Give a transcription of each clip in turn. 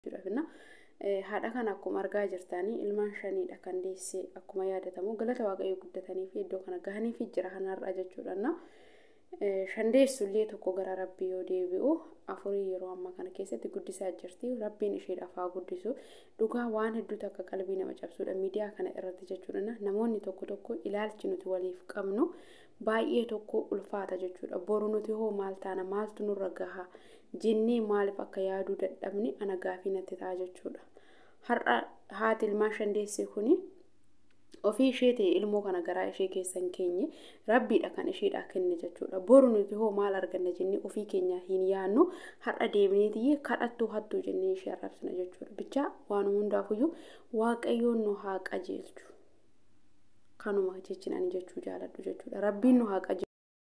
jechuudha. Haadha kana akkuma argaa jirtanii ilmaan shaniidha kan deessee akkuma yaadatamu galata waaqayyoo guddatanii fi iddoo kana gahanii fi jira kanarra jechuudha. Shandeessullee tokko gara rabbii yoo deebi'u afurii yeroo ammaa kana keessatti guddisaa jirti. Rabbiin isheedhaaf haa guddisu. Dhugaa waan hedduutu akka qalbii nama cabsuudha miidiyaa kana irratti jechuudha. Namoonni tokko tokko ilaalchi nuti waliif qabnu baay'ee tokko ulfaata jechuudha. Boru nuti hoo maal taana maaltu nurra gaha jennee maaliif akka yaaduu dadhabne ana gaafii natti ta'a jechuudha. Har'a haati ilmaan shandeessee kuni ofii ishee ta'e ilmoo kana garaa ishee keessa hin keenye rabbiidha kan isheedhaa kenne jechuudha. Boru nuti hoo maal arganna jennee ofii keenya hin yaannu har'a deebineetiyye kadhattuu hattuu jennee ishee arrabsina jechuudha. Bichaa waan hundaafuyyuu waaqayyoon nu haa qajeelchu. Kanuma jechin ani jechuu jaaladhu jechuudha. Rabbiin nu haa qajeelchu.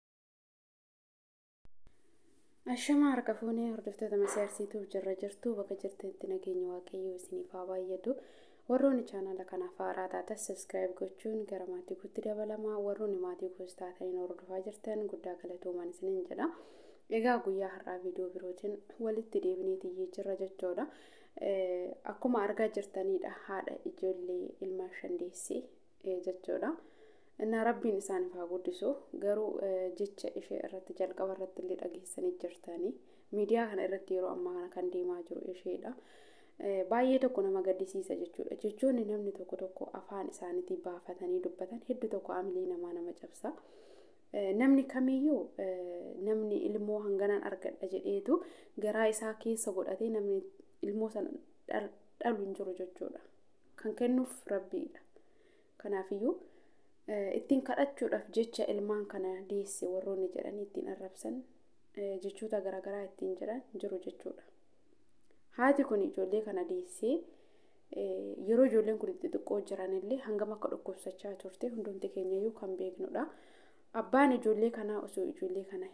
Ashamaa harka fuunee hordoftoota masiyaarsiituuf jirra jirtu bakka jirtanitti nageenya waaqayyoo isiniif haa baay'atu. warroonni chaanala kanaaf haaraa taatan sabiskiraayib gochuun gara maatii guutti dabalamaa warroonni maatii goos taataniin hordofaa jirtan guddaa galatoomaan isiniin jedha. Egaa guyyaa har'aa viidiyoo birootiin walitti deebineetiyyee jirra jechuudha. Akkuma argaa jirtanidha haadha ijoollee ilmaan shandeessee jechuudha. Innaa rabbiin isaaniif haa guddisu garuu jecha ishee irratti jalqaba irratti illee dhageessanii jirtanii miidiyaa kana irratti yeroo ammaa kana kan deemaa jiru isheedha. baay'ee tokko nama gaddisiisa jechuudha. Jechoonni namni tokko tokko afaan isaaniitii baafatanii dubbatan hedduu tokko amilee namaa nama cabsa. Namni kamiyyuu namni ilmoo hanganaan argadha jedheetu garaa isaa keessa godhatee namni ilmoo sana dhalu hin jiru jechuudha. Kan kennuuf rabbiidha. Kanaafiyyuu ittiin kadhachuudhaaf jecha ilmaan kana deesse warroonni jedhanii ittiin arrabsan jechoota garaagaraa ittiin jedhan jiru jechuudha. Haati kun ijoollee kana deessee yeroo ijoolleen kun itti xiqqoo jiranillee hangam akka dhukkubsachaa turte hundumti keenyayyuu kan beeknudha. Abbaan ijoollee kanaa osoo ijoollee kana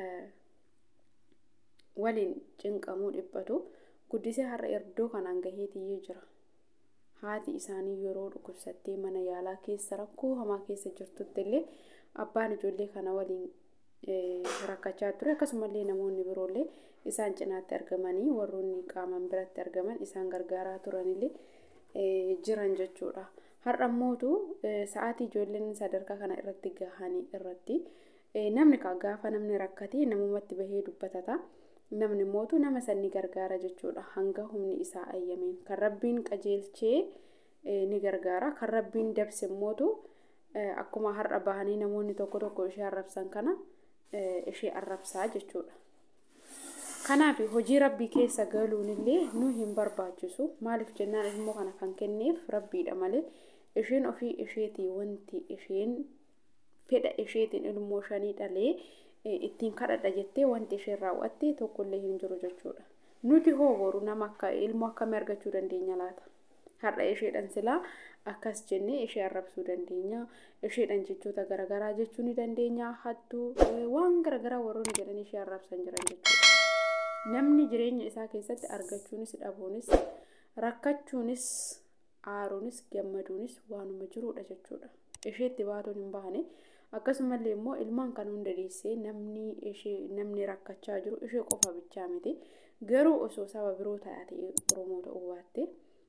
waliin cinqamuu dhiphatu guddisee har'a iddoo kanaan gaheetiyyee jira. Haati isaanii yeroo dhukkubsattee mana yaalaa keessa rakkoo hamaa keessa jirtutti illee abbaan ijoollee kana waliin rakkachaa ture akkasumallee namoonni biroollee isaan cinaatti argamanii warroonni qaaman biratti argaman isaan gargaaraa turanillee jiran jechuudha. Har'a mootu sa'aatii ijoolleen sadarkaa kana irratti gahanii irratti namni gaafa namni rakkate namumatti bahee dubbatata. Namni mootu nama sanni gargaara jechuudha. Hanga humni isaa ayyameen kan rabbiin qajeelchee ni gargaara. Kan rabbiin dabse mootu akkuma har'a bahanii namoonni tokko tokko ishee arrabsan kana ishee arrabsaa jechuudha. Kanaaf hojii rabbii keessa galuun illee nu hin barbaachisu. Maaliif jennaan ilmoo kana kan kenneef rabbiidha malee isheen ofii isheetii wanti isheen fedha isheetiin ilmoo shanii dhalee ittiin kadhadha jettee wanti isheen raawwatte tokkollee hin jiru jechuudha. Nuti hoo boru nama akka ilmoo akkamii argachuu dandeenya laata? Har'a isheedhaan silaa akkas jennee ishee arrabsuu dandeenya. Isheedhaan jechoota garaagaraa jechuu ni dandeenya. Hattuu waan garaagaraa warroonni jedhanii ishee arrabsan jiran jechuudha. Namni jireenya isaa keessatti argachuunis dhabuunis rakkachuunis aaruunis gammaduunis waanuma jiruudha jechuudha. Isheetti baatuun hin baane akkasumallee immoo ilmaan kan hunda deessee namni ishee namni rakkachaa jiru ishee qofa bichaa miti. Garuu osoo saba biroo taatee Oromoo ta'uu baatte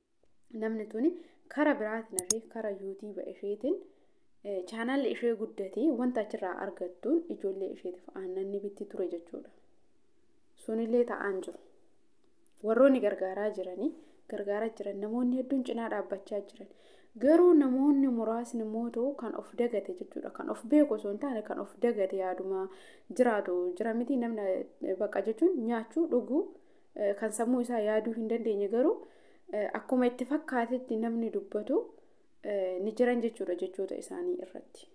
namni tuni kara biraatiin hafee kara yuutiiba isheetiin chaanaalli ishee guddatee wanta achirraa argattuun ijoollee isheetiif aannan ni bitti ture jechuudha. Sunillee ta'aan jiru. Warroonni gargaaraa jiranii gargaaraa jiran namoonni hedduun cinaa dhaabbachaa jiran. Garuu namoonni muraasni immoo kan of dagate jechuudha. Kan of beeku osoo hin taane kan of dagate yaaduma jiraatu jira miti namni baqa jechuun nyaachuu dhuguu kan sammuu isaa yaaduu hin dandeenye garuu akkuma itti fakkaatetti namni dubbatu ni jiran jechuudha jechoota isaanii irratti.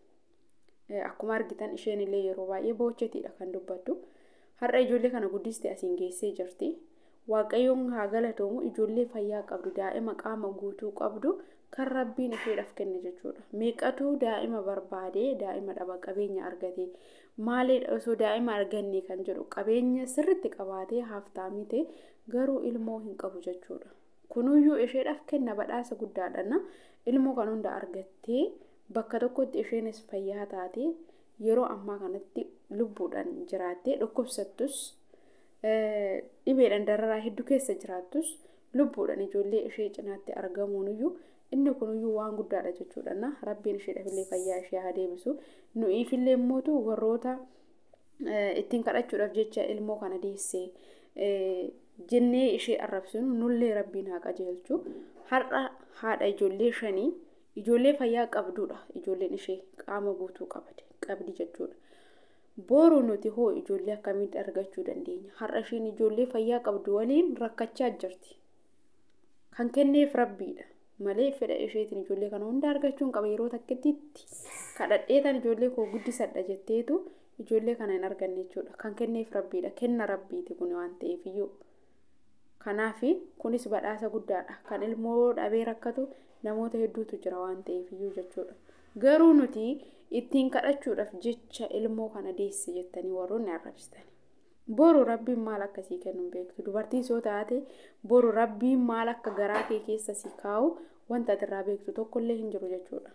Akkuma argitan isheen illee yeroo baay'ee boochetiidha kan dubbattu. Har'a ijoollee kana guddistee asiin geessee jirti. Waaqayyoon haa galatoomu ijoollee fayyaa qabdu daa'ima qaama guutuu qabdu kan rabbiin isheedhaaf kenne jechuudha. Meeqatu daa'ima barbaadee daa'ima dhaba qabeenya argate maaliidha osoo daa'ima arganne kan jedhu qabeenya sirritti qabaatee haaftaamii ta'e garuu ilmoo hin qabu jechuudha. Kunuyyuu isheedhaaf kenna badhaasa guddaadha. Ilmoo kan hunda argattee bakka tokkotti isheenis fayyaa taate yeroo ammaa kanatti lubbuudhaan jiraattee dhukkubsattus dhibeedhaan dararaa hedduu keessa jiraattus lubbuudhaan ijoollee ishee cinaatti argamuuniyyuu inni kuniyyuu waan guddaadha jechuudha na rabbiin isheedhaafillee fayyaa ishee haa deebisu nu'iifillee immootu warroota ittiin kadhachuudhaaf jecha ilmoo kana deessee jennee ishee arrabsinu nullee rabbiin haa qajeelchu har'a haadha ijoollee shanii ijoollee fayyaa qabduudha ijoolleen ishee qaama guutuu qabate qabdi jechuudha. Booruu nuti hoo ijoollee akkamitti argachuu dandeenya? Har'a isheen ijoollee fayyaa qabdu waliin rakkachaa jirti. Kan kenneef rabbiidha. Malee fedha isheetiin ijoollee kana hunda argachuun qaba yeroo takkatti kadhadheetan ijoollee koo guddisadha jetteetu ijoollee kana hin arganne jechuudha. Kan kenneef rabbiidha. Kenna rabbiiti kun waan ta'eef iyyuu. Kanaaf kunis badhaasa guddaadha. Kan ilmoo dhabee rakkatu namoota hedduutu jira waan ta'eef iyyuu jechuudha. Garuu nuti ittiin kadhachuudhaaf jecha ilmoo kana deesse jettanii warroonni arrabsitan. Boru rabbiin maal akkasii kennu hin beektu. Dubartiin soo taate boru rabbiin maal akka garaa kee keessa si kaa'u wanta ati irraa beektu tokkollee hin jiru jechuudha.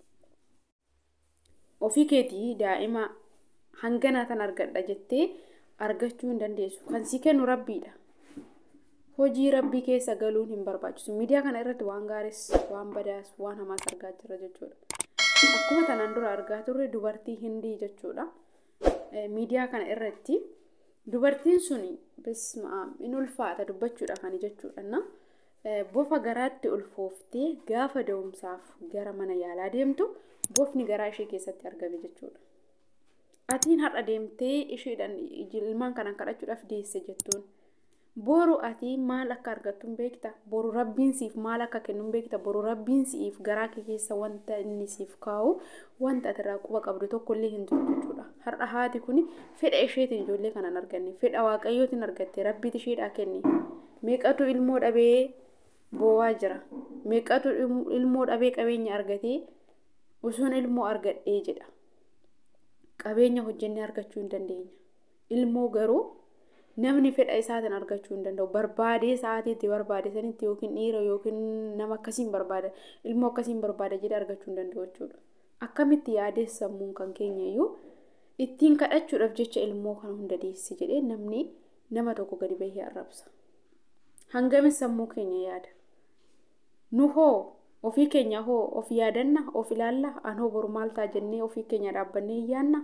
Ofii keetii daa'ima hanganaa tan argadha jettee argachuu hin dandeessu. Kan si kennu rabbiidha. Hojii rabbii keessa galuun hin barbaachisu. Miidiyaa kana irratti waan gaariis, waan badaas, waan hamaas argaa jira jechuudha. Akkuma tanaan dura argaa turre dubartii hindii jechuudha. Miidiyaa kana irratti dubartiin sun in ulfaata dubbachuudha kan jechuudha. Bofa garaatti ulfooftee gaafa da'umsaaf gara mana yaalaa deemtu bofni garaa ishee keessatti argame jechuudha. Atiin har'a deemtee isheedhaan ilmaan kana kadhachuudhaaf deesse jettuun. Boru ati maal akka argattu hin beekta. Boru rabbiin siif maal akka kennu hin beekta. Boru rabbiin siif garaa kee keessa wanta inni siif kaa'u wanta ati irraa quba qabdu tokkollee hin jiru jechuudha. Har'a haati kun fedha isheetiin ijoollee kana hin arganne. Fedha waaqayyootiin argatte rabbiiti isheedhaa kenne. Meeqatu ilmoo dhabee boo'aa jira. Meeqatu ilmoo dhabee qabeenya argatee osoon ilmoo argadhee jedha. Qabeenya hojjennee argachuu hin dandeenya. Ilmoo garuu namni fedha isaatiin argachuu hin danda'u. Barbaadee sa'aatiitti barbaade sanitti yookiin dhiira yookiin nama akkasiin barbaada ilmoo akkasiin barbaada jedhee argachuu hin danda'u jechuudha. Akkamitti yaadee sammuun kan keenya iyyuu ittiin kadhachuudhaaf jecha ilmoo kana hunda deesse jedhee namni nama tokko gadi bahee arrabsa. Hangamin sammuu keenya yaada. Nu hoo ofii keenya hoo of yaadanna of ilaalla an hoo boru maal ta'a jennee ofii keenya dhaabbannee yaanna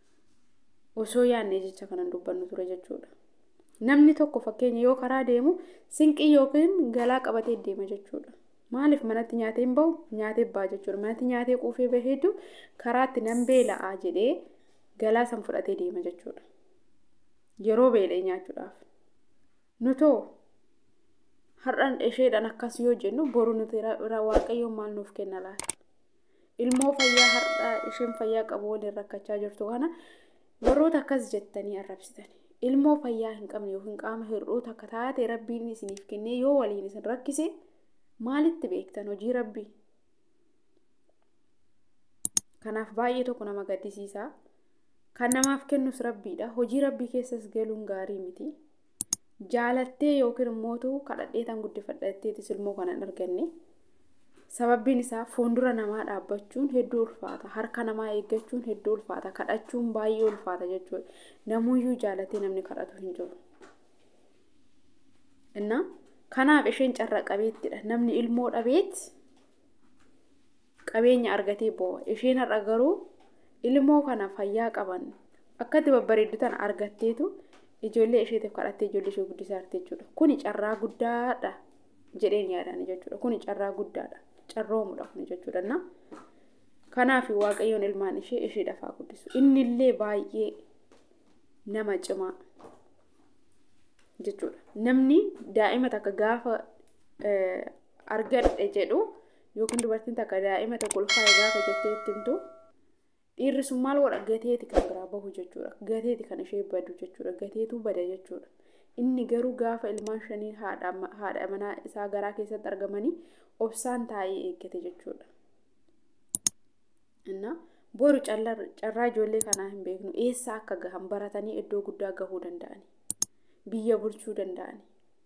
osoo yaannee jecha kanan dubbannu ture jechuudha. Namni tokko fakkeenya yoo karaa deemu sinqii yookiin galaa qabatee deema jechuudha. Maaliif manatti nyaatee hin bahu nyaatee ba'a jechuudha. Manatti nyaatee quufee baheetu karaatti nan beela'aa jedhee galaa san fudhatee deema jechuudha. Yeroo beela'ee nyaachuudhaaf. Nutoo har'an isheedhaan akkas yoo jennu boru nuti waaqayyoon maal nuuf kenna laata? Ilmoo fayyaa har'a isheen fayyaa qabu waliin rakkachaa jirtu kana warroota akkas jettanii arrabsitanii. ilmoo fayyaa hin qabne yookiin qaama hir'uutu akka taate rabbiin isiniif kennee yoo waliin isin rakkise maalitti beektan hojii rabbii. Kanaaf baay'ee tokko nama gaddisiisa. Kan namaaf kennus rabbiidha. Hojii rabbii keessas galuun gaarii miti. Jaalattee yookiin immootu kadhadheetan guddifadhatteetis ilmoo kana hin arganne. Sababbiin isaa fuuldura namaa dhaabbachuun hedduu ulfaata. Harka namaa eeggachuun hedduu ulfaata. Kadhachuun baay'ee ulfaata jechuudha. Namuyyuu jaalatee namni kadhatu hin jiru. Inna kanaaf isheen carra qabeettidha. Namni ilmoo dhabeet qabeenya argatee boo'a. Isheen har'a garuu ilmoo kana fayyaa qaban akkatti babbareeddu tana argatteetu ijoollee isheetiif kadhattee ijoollee ishee guddisaa jirti jechuudha. Kuni carraa guddaadha jedheen yaadani jechuudha. Kuni carraa guddaadha. carroomudha kun jechuudha. Na kanaaf waaqayyoon ilmaan ishee ishee dafaa guddisu. Innillee baay'ee nama cimaa jechuudha. Namni daa'ima takka gaafa argadhe jedhu yookiin dubartiin takka daa'ima takka ulfaa'e gaafa jettee itti himtu dhiirri sun maal godha gateeti kan biraa bahu jechuudha. Gateeti kan ishee badu jechuudha. Gateetu bada jechuudha. Inni garuu gaafa ilmaan shanii haadha manaa isaa garaa keessatti argamanii obsaan taa'ee eeggate jechuudha. Inna boru carraa ijoollee kanaa hin beeknu eessa akka gahan baratanii iddoo guddaa gahuu danda'ani. Biyya bulchuu danda'ani.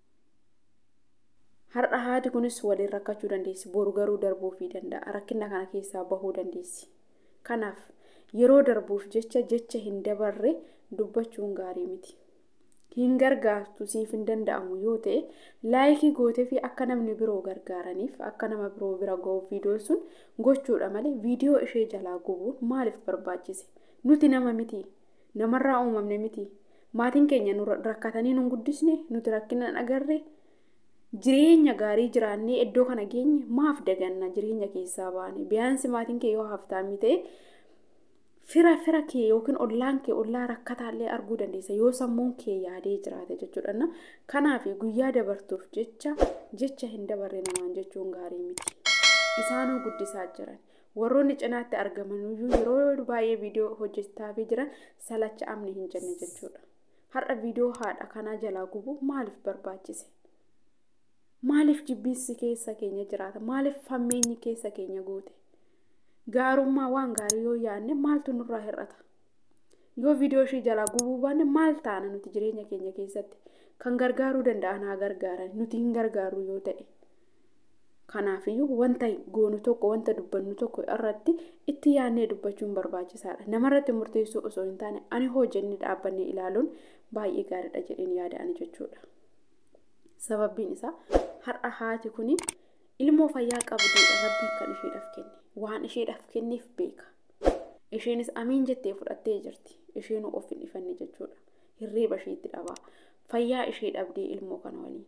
Har'a haati kunis waliin rakkachuu dandeessi. Boru garuu darbuufii danda'a. Rakkina kana keessaa bahuu dandeessi. Kanaaf yeroo darbuuf jecha jecha hin dabarre dubbachuun gaarii miti. hin gargaartu siif hin danda'amu yoo ta'e laayikii gootee fi akka namni biroo gargaaraniif akka nama biroo bira ga'uuf viidiyoon sun gochuudha malee viidiyoo ishee jalaa gubuun maaliif barbaachise nuti nama miti namarraa uumamne miti maatiin keenya nu rakkatanii nu guddisne nuti rakkina agarre jireenya gaarii jiraannee iddoo kana geenye maaf daganna jireenya keessaa baane biyaansi maatiin kee yoo haftaamii ta'e fira fira kee yookiin ollaan kee ollaa rakkataallee arguu dandeessa yoo sammuun kee yaadee jiraate jechuudha kanaaf guyyaa dabartuuf jecha jecha hin dabarre namaan jechuun gaarii miti isaanuu guddisaa jiran warroonni cinaatti argaman iyyuu yeroo baay'ee viidiyoo hojjetaafii jiran salacha amni hin jenne jechuudha har'a viidiyoo haadha kanaa jalaa gubu maaliif barbaachise maaliif jibbiinsi keessa keenya jiraata maaliif fammeenyi keessa keenya goote gaarummaa waan gaarii yoo yaadne maaltu nurraa hir'ata yoo viidiyoo ishii jalaa gubuu baanne maal taana nuti jireenya keenya keessatti kan gargaaruu danda'an haa gargaaran nuti hin gargaaru yoo ta'e kanaafiyyuu wanta goonu tokko wanta dubbannu tokko irratti itti yaadnee dubbachuun barbaachisaadha namarratti murteessuu osoo hin taane ani hojjennee dhaabbannee ilaaluun baay'ee gaariidha jedheen yaada'an jechuudha sababbiin isaa har'a haati kuni ilmoo fayyaa qabduudha rabbiin kan isheedhaaf kenne waan isheedhaaf kenneef beeka isheenis amiin jettee fudhattee jirti isheenuu of hin ifanne jechuudha hirriiba isheetti dhabaa fayyaa ishee dhabdee ilmoo kana waliin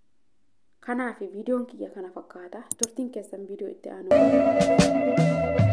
kanaaf viidiyoon kiyya kana fakkaata turtiin keessan viidiyoo itti aanu